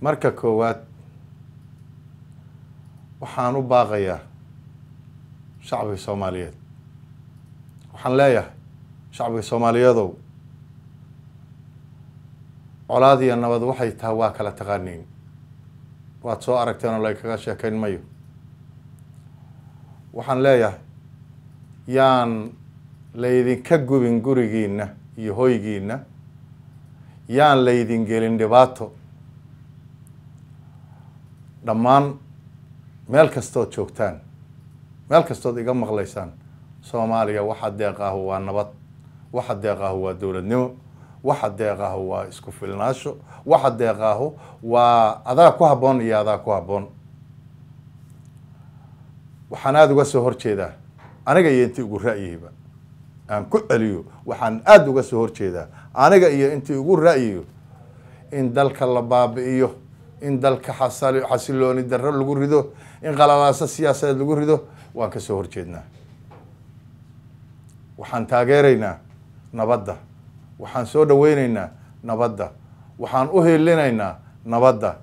marka koowaad waxaan u baaqayaa shacbiga soomaaliyeed waxaan leeyahay shacbiga soomaaliyeedow colaad iyo nabad waxay tahay waa kala taqaaniin waad soo aragteen oo laykaga sheekayn mayo waxaan leeyahay yaan laydinka gubin gurigiina iyo hoygiina yaan laydin gelin dhibaato dhammaan meel kastood joogtaan meel kastood iga maqlaysaan soomaaliya waxa deeqaahu waa nabad waxa deeqaahu waa dowladnimo waxa deeqaahu waa isku filnaasho waxa deeqaahu waa adaa ku habboon iyo adaa ku habboon waxaan aada uga soo horjeedaa aniga iyo intii ugu ra'yihiba aan ku celiyo waxaan aada uga soo horjeedaa aniga iyo intii ugu ra'yiyo in dalka la baabi'iyo in dalka xasal xasilooni darro lagu rido in qalalaaso siyaasadeed lagu rido waan ka soo horjeednaa waxaan taageeraynaa nabadda waxaan soo dhaweyneynaa nabadda waxaan u helinaynaa nabadda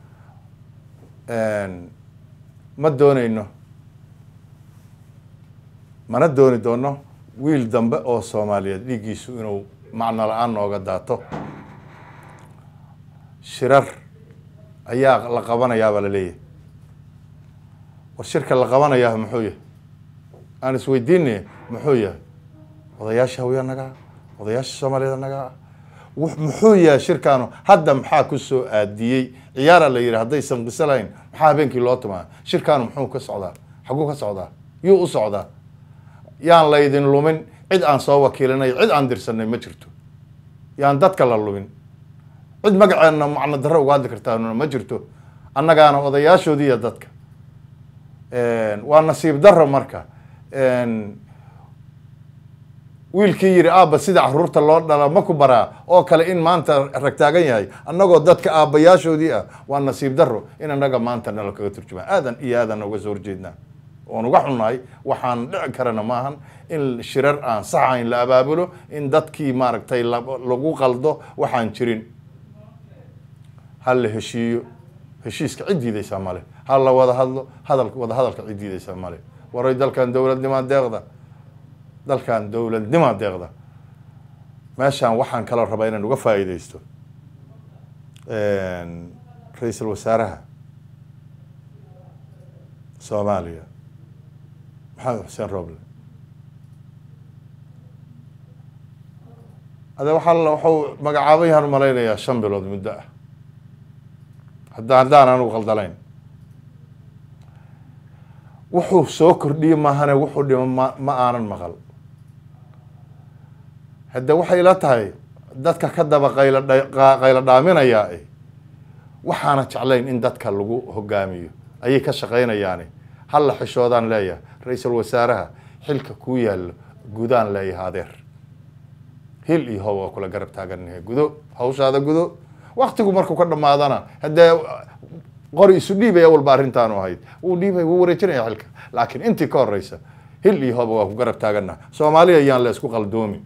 ma dooneyno mana dooni doono wiil dambe oo soomaaliyeed dhiiggiisu inuu macno la-aan nooga daato shirar ayaa la qabanayaabaa la leeyahay war shirka la qabanayaa muxuu yahay aan isweydiinay muxuu yahay odayaasha hawya nagaa odayaasha soomaaliyeed nagaa muxuu yahay shirkaanu hadda maxaa ku soo aadiyey ciyaara la yidhi haddaysan qiso lahayn maxaa habeenkii loo tumaa shirkaanu muxuu ka socdaa xaguu ka socdaa yuu u socdaa yaan laydin lumin cid aan soo wakiilinay cid aan dirsanay ma jirto yaan dadka la lumin cid magaceenna macno darro uga hadli kartaanuna ma jirto annagaana odayaashoodiiya dadka waa nasiib darro marka wiilkii yidhi aabba sida caruurta loo dhala ma ku baraa oo kale in maanta ragtaagan yahay annagoo dadka aabbayaashoodii ah waa nasiib darro in annaga maanta nala kaga turjumaa aadan iyo aadan uga soo horjeednaa oon uga xunnahay waxaan dhici karana maahan in shirar aan saxayn la abaabulo in dadkii maaragtay lagu qaldo waxaan jirin ha la heshiiyo heshiiska cid diidaysaa male ha la wada hadlo hadal wada hadalka cid diidaysaa male waray dalkan dowladnimaa deeqda dalkan dowladnimaa deeqda meeshaan waxaan kaloo rabaa inaan uga faa'iidaysto ra-iisul wasaaraha soomaaliya maxamed xuseen roble ade waxaa waxuu magacaabay yahaan malaynayaa shan bilood muddo ah hadda haddaan anugu khaldalayn wuxuu soo kordhiyey maahane wuxuu dhimo ma ma aanan maqal hadde waxay la tahay dadka ka daba qaylo qaylo dhaaminayaa e waxaana jeclayn in dadka lagu hogaamiyo ayay ka shaqaynayaani halla xishoodaan leeyahay ra-iisul wasaaraha xilka kuu yaallo gudaan leeyahay adeer hil iyo how waa kula garab taagannahay gudo hawshaada gudo waktigu markuu ka dhamaadana haddee qori isu dhiibaya walba arrintaanu ahayd wuu dhiibay wuu wareejinaya xilka laakiin intii ka horeysa hil iyo hoba waa ku garab taagannaha soomaaliya yaan la isku qaldoomin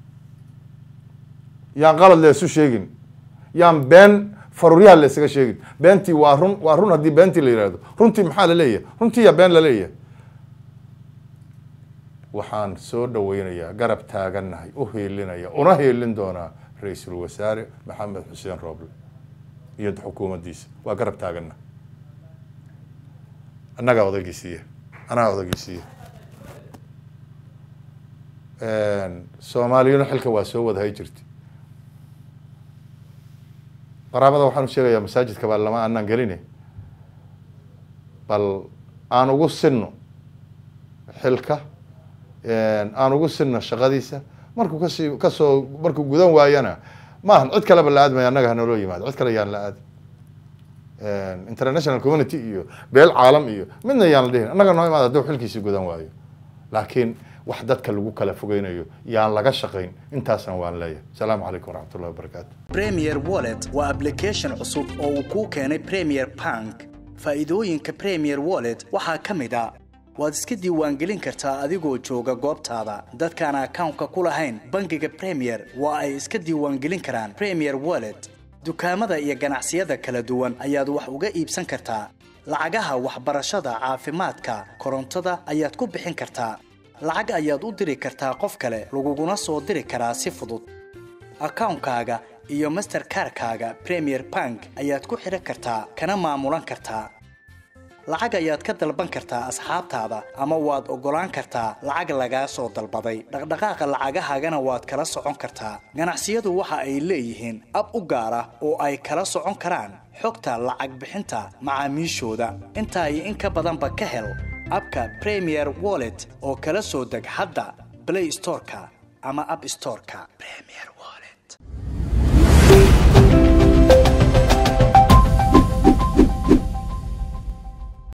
yaan qalad la isu sheegin yaan been faruuryaha la isaga sheegin beentii waa run waa run haddii beentii la yihahdo runtii maxaa la leeyahay runtii yaa been la leeyahay waxaan soo dhaweynayaa garab taagannahay u heelinaya una heelin doonaa ra-iisul wasaare maxamed xuseen rooble iyo xukuumaddiisa waa garab taaganna annagaa odaygiisiiya anaa odaygiisiiya soomaaliyuna xilka waa soo wadahay jirta qaraabada waxaan u sheegayaa masaajidka baa lama aanaan geline bal aan ugu sinno xilka aan ugu sinno shaqadiisa markuu kasii kasoo markuu gudan waayana maahan cid kaleba la aadmaya annaga hanaloo yimaado cid kale yaan la aadi international community iyo beel caalam iyo midna yaan la dhihin annaga noo imaada hadduu xilkiisi gudan waayo laakiin wax dadka lagu kala fogeynayo yaan laga shaqayn intaasna waan leeyahay asalaamu calaykum waraxmatullahi wabarakaatu premier wallet waa application cusub oo uu kuu keenay premier bank faa'iidooyinka premier wallet waxaa ka mid a waad iska diiwaangelin kartaa adigoo jooga goobtaada dadkaan akawnka ku lahayn bangiga premier waa ay iska diiwaangelin karaan premier wallet dukaamada iyo ganacsiyada kala duwan ayaad wax uga iibsan kartaa lacagaha waxbarashada caafimaadka korontada ayaad ku bixin kartaa lacag ayaad u diri kartaa qof kale laguguna soo diri karaa si fudud akawnkaaga iyo masterkarkaaga premier bank ayaad ku xidhan kartaa kana maamulan kartaa lacag ayaad ka dalban kartaa asxaabtaada ama waad oggolaan kartaa lacag lagaa soo dalbaday dhaqdhaqaaqa lacagahaagana waad kala socon kartaa ganacsiyadu waxa ay leeyihiin ab u gaar ah oo ay kala socon karaan xogta lacag bixinta macaamiishooda intaa iyo in ka badanba ka hel abka premier wallet oo kala soo deg hadda blay storeka ama ab storeka